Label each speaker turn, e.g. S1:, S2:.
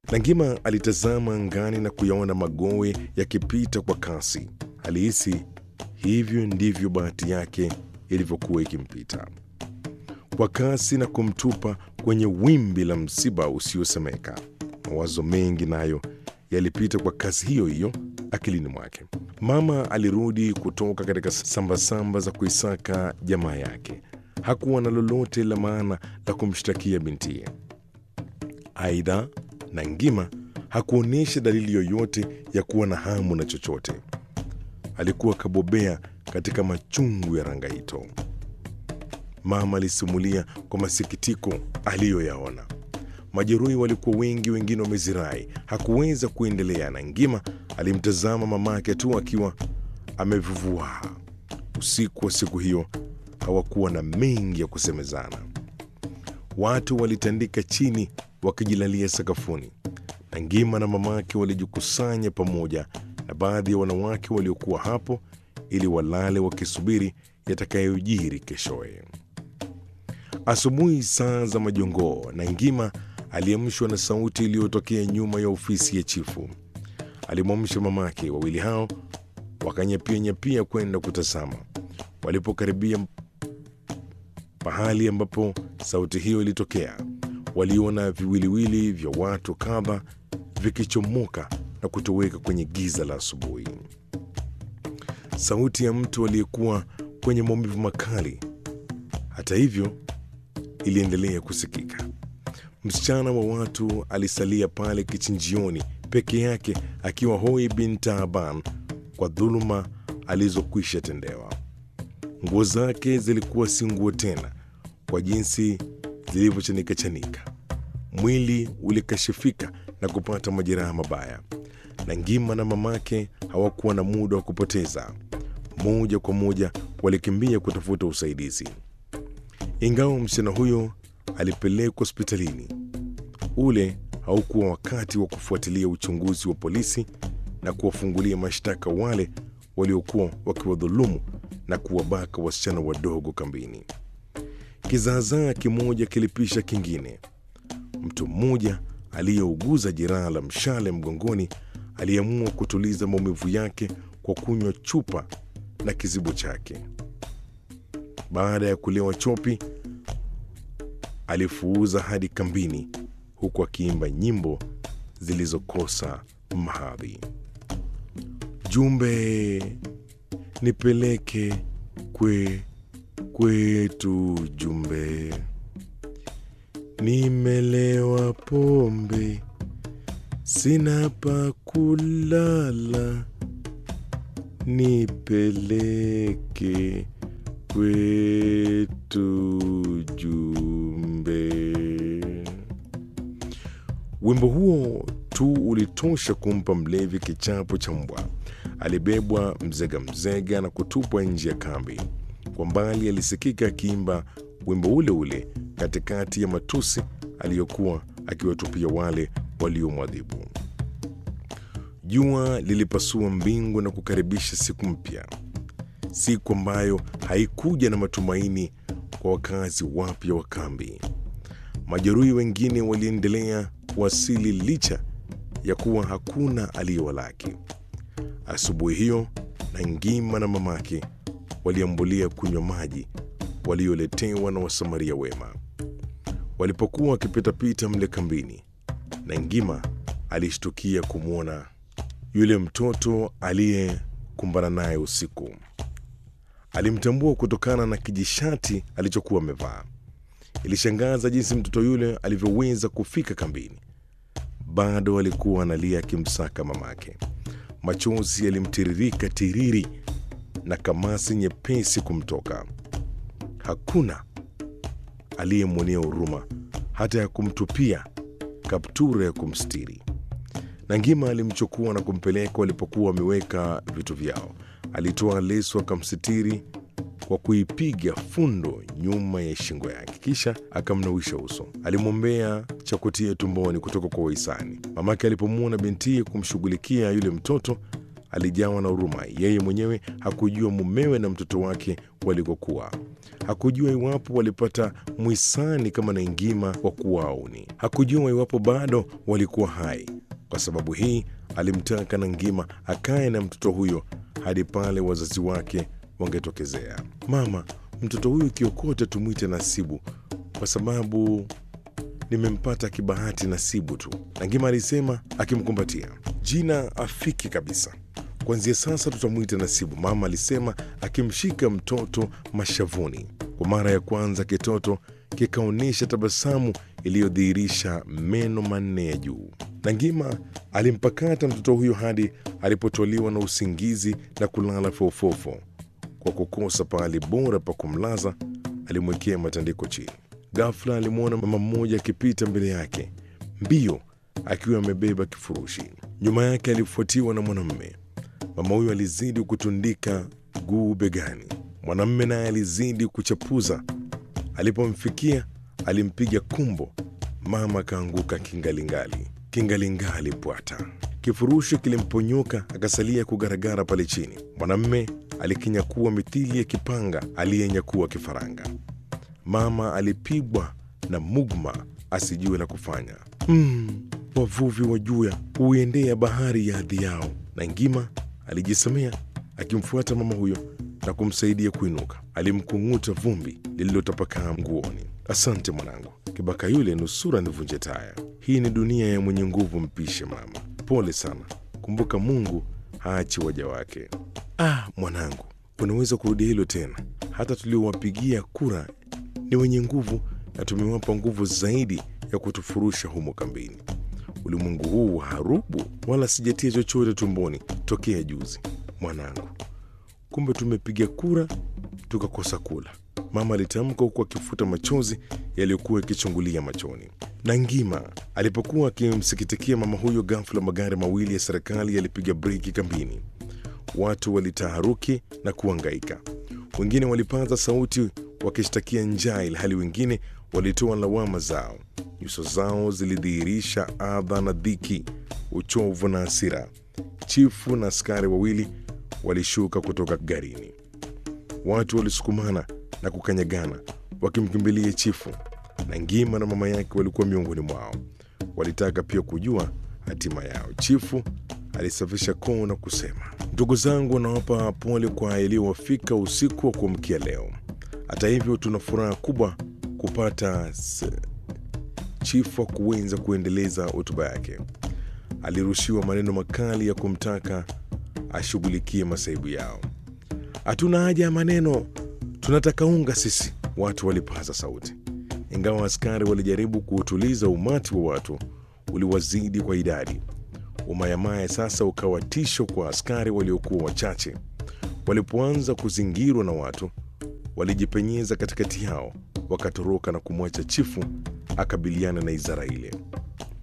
S1: Nangima alitazama angani na kuyaona magowe yakipita kwa kasi. Alihisi hivyo ndivyo bahati yake ilivyokuwa ikimpita kwa kasi na kumtupa kwenye wimbi la msiba usiosemeka. Mawazo mengi nayo yalipita kwa kasi hiyo hiyo akilini mwake. Mama alirudi kutoka katika sambasamba za kuisaka jamaa yake. Hakuwa na lolote la maana la kumshtakia bintiye. Aidha, Nangima hakuonyesha dalili yoyote ya kuwa na hamu na chochote. Alikuwa kabobea katika machungu ya Rangaito. Mama alisimulia kwa masikitiko aliyoyaona. Majeruhi walikuwa wengi, wengine wamezirai. Hakuweza kuendelea. Nangima alimtazama mamake tu akiwa amevuvua. Usiku wa siku hiyo hawakuwa na mengi ya kusemezana. Watu walitandika chini wakijilalia sakafuni. Nangima na mamake walijikusanya pamoja na baadhi ya wanawake waliokuwa hapo ili walale wakisubiri yatakayojiri keshoye. Asubuhi saa za majongoo, Nangima aliamshwa na sauti iliyotokea nyuma ya ofisi ya chifu. Alimwamsha mamake. Wawili hao wakanyapia nyapia kwenda kutazama. Walipokaribia pahali ambapo sauti hiyo ilitokea, waliona viwiliwili vya watu kadha vikichomoka na kutoweka kwenye giza la asubuhi. Sauti ya mtu aliyekuwa kwenye maumivu makali, hata hivyo, iliendelea kusikika. Msichana wa watu alisalia pale kichinjioni peke yake, akiwa hoi bin taaban kwa dhuluma alizokwisha tendewa. Nguo zake zilikuwa si nguo tena kwa jinsi zilivyochanika chanika. Mwili ulikashifika na kupata majeraha mabaya. Nangima na mamake hawakuwa na muda wa kupoteza. Moja kwa moja walikimbia kutafuta usaidizi. Ingawa msichana huyo alipelekwa hospitalini, ule haukuwa wakati wa kufuatilia uchunguzi wa polisi na kuwafungulia mashtaka wale waliokuwa wakiwadhulumu na kuwabaka wasichana wadogo kambini. Kizaazaa kimoja kilipisha kingine. Mtu mmoja aliyeuguza jeraha la mshale mgongoni aliamua kutuliza maumivu yake kwa kunywa chupa na kizibo chake. Baada ya kulewa chopi, alifuuza hadi kambini, huku akiimba nyimbo zilizokosa mahadhi. Jumbe nipeleke kwe kwetu, jumbe nimelewa pombe, sina pa kulala, nipeleke kwetu, jumbe. Wimbo huo tu ulitosha kumpa mlevi kichapo cha mbwa. Alibebwa mzega mzega na kutupwa nje ya kambi. Kwa mbali alisikika akiimba wimbo ule ule katikati ya matusi aliyokuwa akiwatupia wale waliomwadhibu. Jua lilipasua mbingu na kukaribisha siku mpya, siku ambayo haikuja na matumaini kwa wakazi wapya wa kambi. Majeruhi wengine waliendelea kuwasili licha ya kuwa hakuna aliyewalaki. Asubuhi hiyo Nangima na mamake waliambulia kunywa maji walioletewa na wasamaria wema. Walipokuwa wakipitapita mle kambini, Nangima alishtukia kumwona yule mtoto aliyekumbana naye usiku. Alimtambua kutokana na kijishati alichokuwa amevaa. Ilishangaza jinsi mtoto yule alivyoweza kufika kambini. Bado alikuwa analia akimsaka mamake. Machozi yalimtiririka tiriri na kamasi nyepesi kumtoka. Hakuna aliyemwonea huruma hata ya kumtupia kaptura ya kumstiri. Nangima alimchukua na kumpeleka walipokuwa wameweka vitu vyao. Alitoa leso akamsitiri kwa kuipiga fundo nyuma ya shingo yake, kisha akamnawisha uso. Alimwombea cha kutia tumboni kutoka kwa wahisani. Mamake alipomwona bintiye kumshughulikia yule mtoto alijawa na huruma. Yeye mwenyewe hakujua mumewe na mtoto wake walikokuwa. Hakujua iwapo walipata mwisani kama Naingima wa kuwauni. Hakujua iwapo bado walikuwa hai. Kwa sababu hii alimtaka Nangima akae na mtoto huyo hadi pale wazazi wake wangetokezea. Mama, mtoto huyu kiokote tumwite Nasibu kwa sababu nimempata kibahati Nasibu tu, Nangima alisema akimkumbatia. Jina afiki kabisa. Kuanzia sasa tutamwita Nasibu, mama alisema akimshika mtoto mashavuni. Kwa mara ya kwanza kitoto kikaonyesha tabasamu iliyodhihirisha meno manne ya juu. Nangima alimpakata mtoto huyo hadi alipotoliwa na usingizi na kulala fofofo. Kwa kukosa pahali bora pa kumlaza, alimwekea matandiko chini. Ghafla alimwona mama mmoja akipita mbele yake mbio, akiwa amebeba kifurushi. Nyuma yake alifuatiwa na mwanamume. Mama huyo alizidi kutundika guu begani, mwanamume naye alizidi kuchapuza. Alipomfikia alimpiga kumbo, mama akaanguka kingalingali, kingalingali bwata. Kifurushi kilimponyoka akasalia kugaragara pale chini. Mwanamume alikinyakua mithili ya kipanga aliyenyakua kifaranga. Mama alipigwa na mugma asijue la kufanya. Mm, wavuvi wa juya huiendea bahari ya hadhi yao. Nangima alijisemea akimfuata mama huyo na kumsaidia kuinuka. Alimkung'uta vumbi lililotapakaa nguoni. Asante mwanangu, kibaka yule nusura nivunje taya. Hii ni dunia ya mwenye nguvu, mpishe mama. Pole sana, kumbuka Mungu haachi waja wake. Ah, mwanangu, unaweza kurudia hilo tena. Hata tuliowapigia kura ni wenye nguvu na tumewapa nguvu zaidi ya kutufurusha humo kambini. Ulimwengu huu harubu, wala sijatia chochote tumboni tokea juzi. Mwanangu, kumbe tumepiga kura tukakosa kula, mama alitamka huku akifuta machozi yaliyokuwa yakichungulia machoni. Nangima alipokuwa akimsikitikia mama huyo, ghafla magari mawili ya serikali yalipiga breki kambini. Watu walitaharuki na kuangaika, wengine walipaza sauti wakishtakia njaa, ilhali wengine walitoa lawama zao. Nyuso zao zilidhihirisha adha na dhiki, uchovu na hasira. Chifu na askari wawili walishuka kutoka garini. Watu walisukumana na kukanyagana wakimkimbilia chifu. Nangima na mama yake walikuwa miongoni mwao. Walitaka pia kujua hatima yao. Chifu alisafisha koo na kusema, ndugu zangu, nawapa pole kwa yaliyowafika usiku wa kuamkia leo. Hata hivyo, tuna furaha kubwa kupata s... Chifu hakuweza kuendeleza hotuba yake. Alirushiwa maneno makali ya kumtaka ashughulikie masaibu yao. Hatuna haja ya maneno, tunataka unga sisi, watu walipaza sauti. Ingawa askari walijaribu kuutuliza, umati wa watu uliwazidi kwa idadi. Umayamaya sasa ukawa tisho kwa askari waliokuwa wachache. Walipoanza kuzingirwa na watu, walijipenyeza katikati yao, wakatoroka na kumwacha chifu akabiliana na izara ile.